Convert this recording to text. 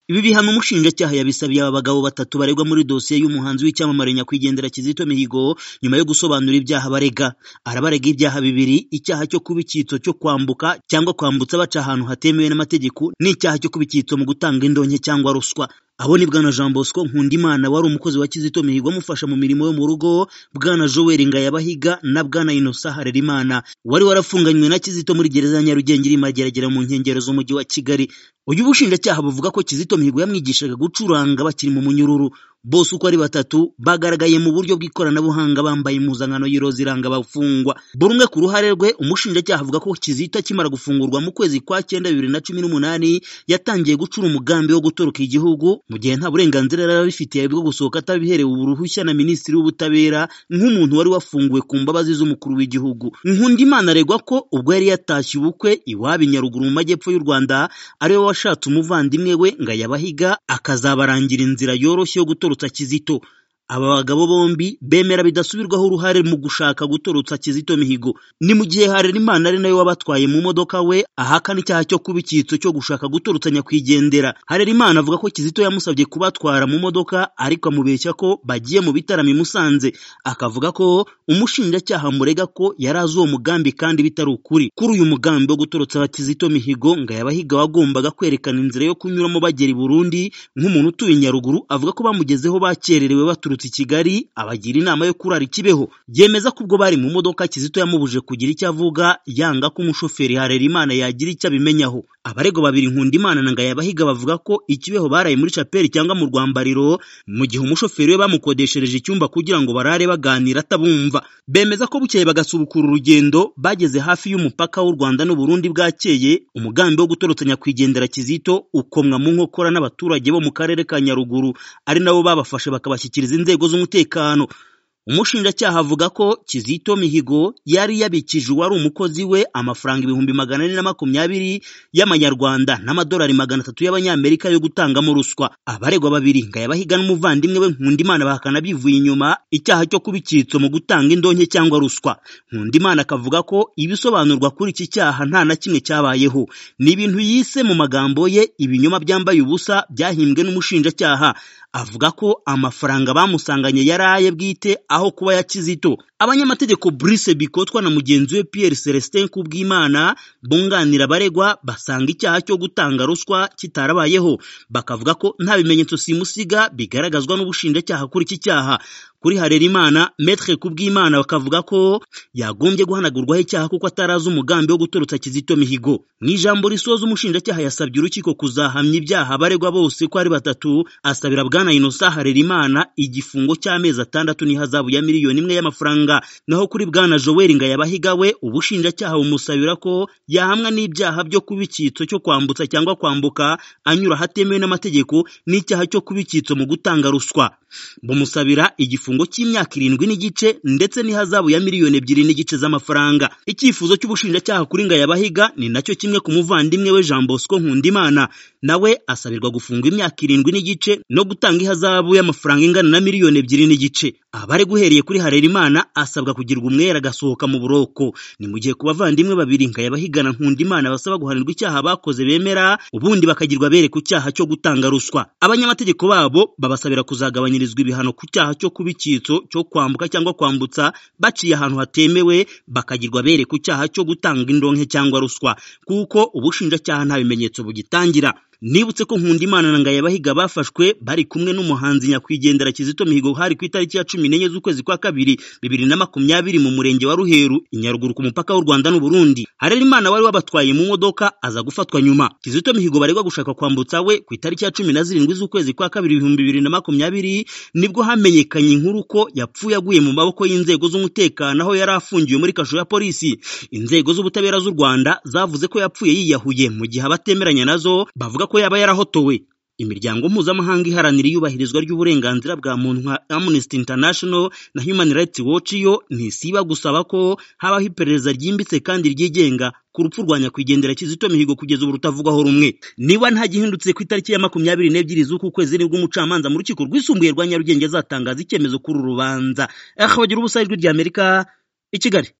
Ibi bihano umushinjacyaha yabisabiye aba bagabo batatu baregwa muri dosiye y'umuhanzi w'icyamamare nyakwigendera Kizito Mihigo nyuma yo gusobanura ibyaha barega. Arabarega ibyaha bibiri, icyaha cyo kuba icyitso cyo kwambuka cyangwa kwambutsa baca ahantu hatemewe n'amategeko n'icyaha cyo kuba icyitso mu gutanga indonke cyangwa ruswa. Abo ni Bwana Jean Bosco Nkundimana wari umukozi wa Kizito Mihigo amufasha mu mirimo yo mu rugo, Bwana Joel Ngayabahiga na Bwana Innocent Harerimana wari warafunganywe na Kizito muri gereza ya Nyarugenge iri Mageragere mu nkengero z'umujyi wa Kigali. Uyu bushinjacyaha buvuga ko Kizito Mihigo yamwigishaga gucuranga bakiri mu munyururu. Bose uko ari batatu bagaragaye mu buryo bw'ikoranabuhanga bambaye impuzankano y'iroza iranga abafungwa. Buri umwe ku ruhare rwe, umushinjacyaha avuga ko Kizito akimara gufungurwa mu kwezi kwa cyenda bibiri na cumi n'umunani yatangiye gucura umugambi wo gutoroka igihugu mu gihe nta burenganzira yari abifitiye bwo gusohoka atabiherewe uruhushya na Minisitiri w'Ubutabera nk'umuntu wari wafunguwe ku mbabazi z'umukuru w'igihugu. Nkundimana aregwa ko ubwo yari yatashye ubukwe iwabo i Nyaruguru mu majyepfo y'u Rwanda ariwe washatse umuvandimwe we Ngayabahiga akazabarangira inzira yoroshye yo gutora gutorotsa Kizito. Aba bagabo bombi bemera bidasubirwaho uruhare mu gushaka gutorotsa Kizito Mihigo. Ni mu gihe Harerimana ari nawe wabatwaye mu modoka we ahakana icyaha cyo kuba icyitso cyo gushaka gutorotsa nyakwigendera. Harerimana avuga ko Kizito yamusabye kubatwara mu modoka ariko amubeshya ko bagiye mu bitaramo i Musanze. Akavuga ko umushinjacyaha murega ko yari azi uwo mugambi kandi bitari ukuri. Kuri uyu mugambi wo gutorotsa Kizito Mihigo, Ngayabahiga wagombaga kwerekana inzira yo kunyuramo bagera i Burundi nk'umuntu utuye i Nyaruguru avuga ko bamugezeho bakererewe baturutse i Kigali abagira inama yo kurara ikibeho yemeza ko ubwo bari mu modoka Kizito yamubuje kugira icyo avuga yanga ko umushoferi Harerimana yagira icyo abimenyaho abarego babiri Nkundimana na Ngayabahiga bavuga ko ikibeho baraye muri chapeli cyangwa mu rwambariro mu gihe umushoferi we bamukodeshereje icyumba kugira ngo barare baganira atabumva bemeza ko bukeye bagasubukura urugendo bageze hafi y'umupaka w'u Rwanda n'u Burundi bwakeye umugambi wo gutorotsa nyakwigendera Kizito ukomwa mu nkokora n'abaturage bo mu karere ka Nyaruguru ari nabo babafashe bakabashyikiriza inzego inzego z'umutekano umushinjacyaha avuga ko Kizito Mihigo yari yabikije uwari umukozi we amafaranga ibihumbi magana ane na makumyabiri y'amanyarwanda n'amadolari magana atatu y'abanyamerika yo gutangamo ruswa abaregwa babiri Ngayabahiga n'umuvandimwe we Nkundimana bahakana bivuye inyuma icyaha cyo kuba icyitso mu gutanga indonke cyangwa ruswa Nkundimana akavuga ko ibisobanurwa kuri iki cyaha nta na kimwe cyabayeho ni ibintu yise mu magambo ye ibinyoma byambaye ubusa byahimbwe n'umushinjacyaha avuga ko amafaranga bamusanganye yari aye bwite aho kuba ya Kizito. Abanyamategeko Brice Bikotwa na mugenzi we Pierre Celestin Kubwimana bunganira abaregwa basanga icyaha cyo gutanga ruswa kitarabayeho, bakavuga ko nta bimenyetso simusiga bigaragazwa n'ubushinjacyaha kuri iki cyaha. Kuri Harerimana, Maître Kubwimana bakavuga ko yagombye guhanagurwaho icyaha kuko atarazi umugambi wo gutorotsa Kizito Mihigo. Mu ijambo risoza umushinjacyaha yasabye urukiko kuzahamya ibyaha abaregwa bose ko ari batatu, asabira Bwana Innocent Harerimana igifungo cy'amezi atandatu n'ihazabu ya miliyoni imwe y'amafaranga. Naho kuri Bwana Joel Ngayabahiga we, ubushinjacyaha bumusabira ko yahamwa n'ibyaha byo kuba icyitso cyo kwambutsa cyangwa kwambuka anyura ahatemewe n'amategeko n'icyaha cyo kuba icyitso mu gutanga ruswa. Bumusabira igifungo igifungo cy'imyaka irindwi n'igice ndetse n'ihazabu ya miliyoni ebyiri n'igice z'amafaranga icyifuzo cy'ubushinjacyaha kuri Ngayabahiga ni nacyo kimwe ku muvandimwe we Jean Bosco Nkundimana nawe asabirwa gufungwa imyaka irindwi n'igice no gutanga ihazabu y'amafaranga ingana na miliyoni ebyiri n'igice abari guheriye kuri Harerimana asabwa kugirwa umwere agasohoka mu buroko ni mu gihe ku bavandimwe babiri Ngayabahiga na Nkundimana basaba guhanirwa icyaha bakoze bemera ubundi bakagirwa bere ku cyaha cyo gutanga ruswa abanyamategeko babo babasabira kuzagabanyirizwa ibihano ku cyaha cyo kubi icyitso cyo kwambuka cyangwa kwambutsa baciye ahantu hatemewe bakagirwa bere ku cyaha cyo gutanga indonke cyangwa ruswa kuko ubushinjacyaha nta bimenyetso bugitangira nibutse ko Nkundimana na Ngayabahiga bafashwe bari kumwe n'umuhanzi nyakwigendera Kizito Mihigo hari ku itariki ya cumi n'enye z'ukwezi kwa kabiri bibiri na makumyabiri mu murenge wa Ruheru i Nyaruguru ku mupaka w'u Rwanda n'u Burundi Harerimana wari wabatwaye mu modoka aza gufatwa nyuma Kizito Mihigo baregwa gushaka kwambutsa we ku itariki ya cumi na zirindwi z'ukwezi kwa kabiri ibihumbi bibiri na makumyabiri nibwo hamenyekanye inkuru ko yapfuye aguye mu maboko y'inzego z'umutekano aho yari afungiwe muri kasho ya polisi inzego z'ubutabera z'u Rwanda zavuze ko yapfuye yiyahuye mu gihe abatemeranya nazo bavuga ko yaba yarahotowe imiryango mpuzamahanga iharanira iyubahirizwa ry'uburenganzira bwa muntu nka Amnesty International na Human Rights Watch yo ntisiba gusaba ko habaho iperereza ryimbitse kandi ryigenga ku rupfu rwa nyakwigendera Kizito Mihigo kugeza ubu rutavugwaho rumwe niba nta gihindutse ku itariki ya makumyabiri n'ebyiri z'uku kwezi nibwo umucamanza mu rukiko rwisumbuye rwa Nyarugenge azatangaza icyemezo kuri urubanza aha bagira ubusayirwe ry'Amerika i Kigali